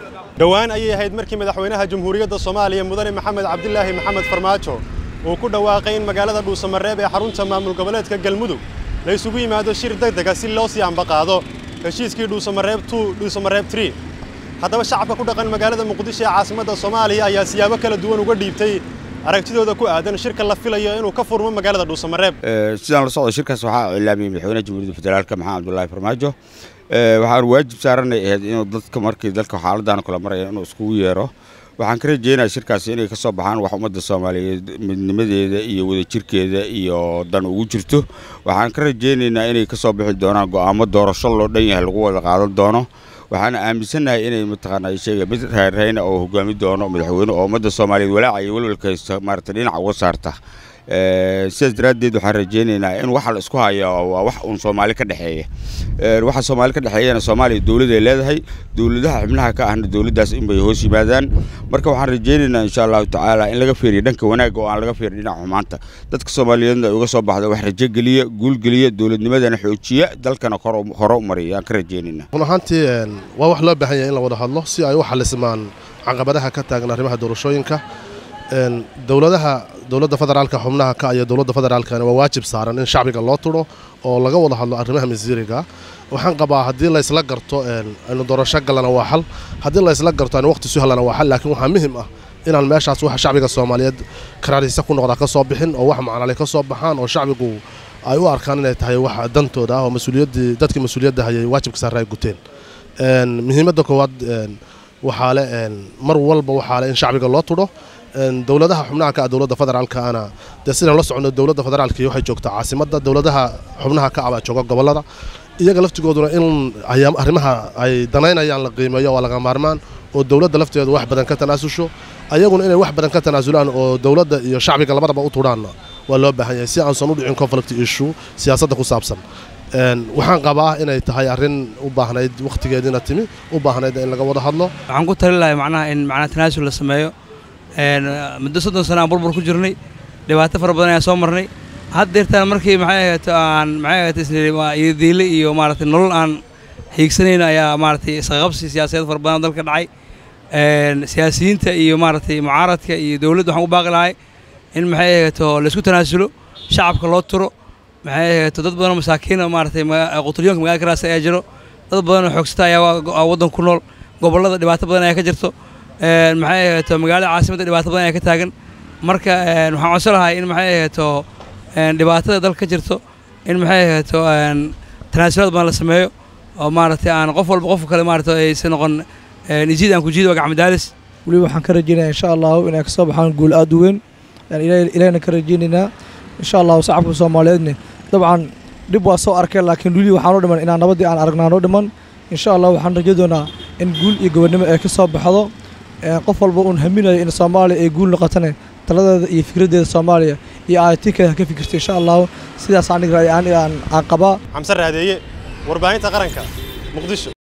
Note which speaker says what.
Speaker 1: dhowaan ayay ahayd markii madaxweynaha jamhuuriyadda soomaaliya mudane maxamed cabdilaahi maxamed farmaajo uu ku dhawaaqay in magaalada dhuusamareeb ee xarunta maamul goboleedka galmudug la isugu yimaado shir degdega si loo sii ambaqaado heshiiskii dhuusamareeb dhuusamareeb tri haddaba shacabka ku dhaqan magaalada muqdisho ee caasimadda soomaaliya ayaa siyaabo kala duwan uga dhiibtay aragtidooda ku aadan shirka la filayo inuu ka furmo magaalada dhuusamareeb
Speaker 2: sidaan la socdo shirkaas waxaa cilaamiyey madaxweynaha jamhuuriyadda federaalka maxamed cabdullaahi farmaajo waxaan waajib saaranay ahayd inuu dadka markii dalka xaaladdan kula maraya inuu iskugu yeero waxaan ka rajeynayaa shirkaasi inay ka soo baxaan wax ummadda soomaaliyeed midnimadeeda iyo wadajirkeeda iyo dan ugu jirto waxaan ka rajeynaynaa inay ka soo bixi doonaan go'aamo doorasho loo dhan yahay lagu wada qaadan doono waxaana aaminsannahay inay mataqaanaa sheega mid reerreyna oo hogaami doono madaxweyne oo ummadda soomaaliyeed walaaca iyo welwalka haysta maarata dhinaca uga saarta sidaas daraaddeed waxaan rajeynaynaa in waxa la isku haya waa wax uun soomaali ka dhexeeya waxa soomaali ka dhexeeyana soomaaliya dowladay leedahay dowladaha xubnaha ka ahna dowladdaas inbay hoos yimaadaan marka waxaan rajeynaynaa insha allahu tacaala in laga fiiriyo dhanka wanaagga oo aan laga fiirin dhinaca xumaanta dadka soomaaliyeedna ay uga soo baxda wax rajo geliya guul geliya dowladnimadana xoojiya dalkana hore u mariya aan ka rajeynaynaa
Speaker 3: run ahaantii waa wax loo baahan yahay in la wada hadlo si ay u xalismaan caqabadaha ka taagan arrimaha doorashooyinka dowladaha dowladda federaalka xubnaha ka iyo dowladda federaalkana waa waajib saaran in shacbiga loo turo oo laga wada hadlo arrimaha masiiriga waxaan qabaa haddii laysla garto aynu doorasho galana waa xal haddii laysla garto aynu waqti su helana waa xal laakiin waxaa muhim ah inaan meeshaas waxa shacbiga soomaaliyeed karaariisa ku noqdaa ka soo bixin oo wax macnale ka soo baxaan oo shacbigu ay u arkaan inay tahay wax dantooda ah oo mas-uuliyaddii dadkii mas-uuliyadda hayay waajibka saarre ay guteen muhiimadda koowaad waxaa le mar walba waxaa le in shacbiga loo tudho dowladaha xubnaha ka ah dowladda federaalkaana dee sidaan la socono dowladda federaalkii waxay joogtaa caasimadda dowladaha xubnaha ka ah baa jooga gobollada iyaga laftigooduna in arrimaha ay danaynayaan la qiimeeyo waa laga maarmaan oo dowladda lafteedu wax badan ka tanaasusho ayaguna inay wax badan ka tanaasulaan oo dowladda iyo shacbiga labadaba u tudhaanna waa loo baahan yahay si aansan u dhicin conflict issue siyaasadda ku saabsan waxaan qabaa inay tahay arrin u baahnayd wakhtigeediina timi u baahnayd in laga wada hadlo
Speaker 4: waxaan ku tali lahay macnaha in macnaha tanaasul la sameeyo muddo soddon sana aan burbur ku jirnay dhibaato fara badan ayaan soo marnay haddeertaan markii maxay ahayto aan maxay ahayto isdiile iyo maaragtay nolol aan hiigsanayna ayaa maaragtay isqaqabsi siyaasadeed fara badan dalka dhacay siyaasiyiinta iyo maaragtay mucaaradka iyo dowladda waxaan u baaqi lahay in maxay ahayto laysku tanaasulo shacabka loo turo maxay ahayto dad badanoo masaakiin oo maaragtay qutulyonka magaalada karaasa ayaa jiro dad badan oo xoogsata ayaa waddan ku nool gobollada dhibaato badan ayaa ka jirto maxay ahayto magaalada caasimadda dhibaato badan ayaa ka taagan marka waxaan codsan lahay in maxay ahayto dhibaatada dalka ka jirto in maxay ahayto tanaasulaad badan la sameeyo oo maaragtay aan qof walba qofka kale maaragta aysan noqon ijiid aan ku jiid waa gacmadaalis
Speaker 5: weliba waxaan ka rajeynayaa insha allahu inay kasoo baxaan guul aad u weyn ilaahna ka rajeynaynaa insha allahu shacabka soomaaliyeedne dabcan dhib waa soo arkeen laakiin weli waxaan u dhiman inaan nabaddii aan aragnaan u dhiman insha allah waxaan rajo doonaa in guul iyo gobonnimo ay ka soo baxdo qof walba uun haminayo in soomaaliya ay guul noqotane taladeeda iyo fikraddeeda soomaaliya iyo aayatiinkeeda ka fikirto insha allahu sidaas aniga aan qabaa
Speaker 1: xamse raadeeye warbaahinta qaranka muqdisho